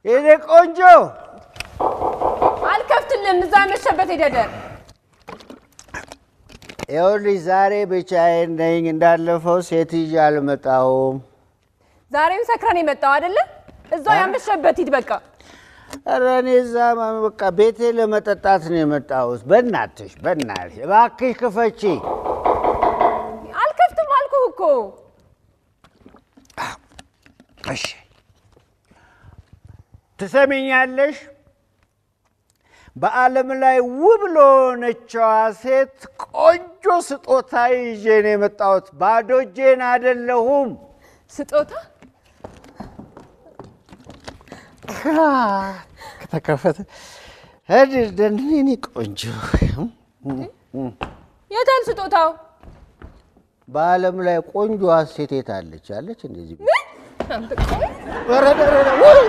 የኔ ቆንጆ አልከፍትልም። እዛ መሸበት ሄደደር ይኸውልሽ ዛሬ ብቻዬን ነኝ። እንዳለፈው ሴት ይዤ አልመጣሁም። ዛሬም ሰክረን የመጣው አይደለ? እዛው ያመሸበት ሂድ በቃ። ኧረ እኔ እዛ በቃ ቤቴ ለመጠጣት ነው የመጣሁት። በእናትሽ በእናትሽ እባክሽ ክፈቺ። አልከፍትም አልኩህ እኮ። እሺ ትሰሚኛለሽ? በዓለም ላይ ውብ ለሆነችዋ ሴት ቆንጆ ስጦታ ይዤ ነው የመጣሁት። ባዶ እጄን አይደለሁም። ስጦታ ከተከፈተ ደኔ ቆንጆ የታል ስጦታው? በዓለም ላይ ቆንጆዋ ሴት የት አለች? አለች እንደዚህ አንተ ቆይ፣ ኧረ ኧረ ኧረ ውይ!